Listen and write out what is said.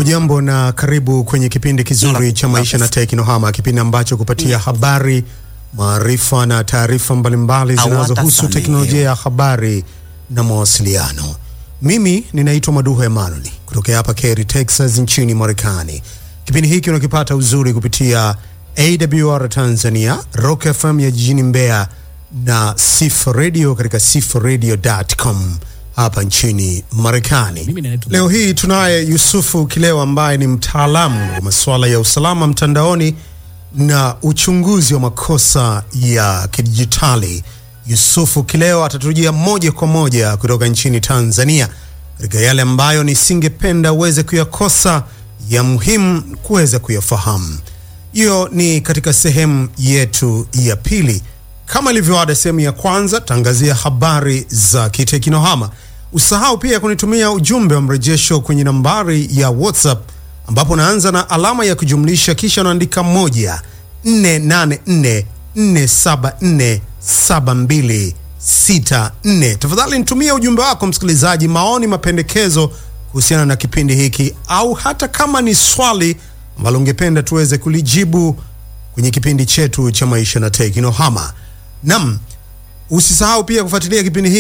Hujambo na karibu kwenye kipindi kizuri cha maisha na teknohama, kipindi ambacho kupatia habari, maarifa na taarifa mbalimbali zinazohusu teknolojia ya habari na mawasiliano. Mimi ninaitwa Maduho Emanuel kutokea hapa Cary, Texas nchini Marekani. Kipindi hiki unakipata uzuri kupitia AWR Tanzania, Rock FM ya jijini Mbeya na Sif Radio katika sifradio.com hapa nchini Marekani. Leo hii tunaye Yusufu Kileo ambaye ni mtaalamu wa masuala ya usalama mtandaoni na uchunguzi wa makosa ya kidijitali. Yusufu Kileo atatujia moja kwa moja kutoka nchini Tanzania katika yale ambayo nisingependa uweze kuyakosa ya muhimu kuweza kuyafahamu. Hiyo ni katika sehemu yetu ya pili. Kama ilivyoada, sehemu ya kwanza tangazia habari za kiteknohama. Usahau pia kunitumia ujumbe wa mrejesho kwenye nambari ya WhatsApp ambapo unaanza na alama ya kujumlisha kisha unaandika moja 484 474 7264. Tafadhali nitumie ujumbe wako msikilizaji, maoni, mapendekezo kuhusiana na kipindi hiki, au hata kama ni swali ambalo ungependa tuweze kulijibu kwenye kipindi chetu cha maisha na teknohama. Nam, usisahau pia kufuatilia kipindi hiki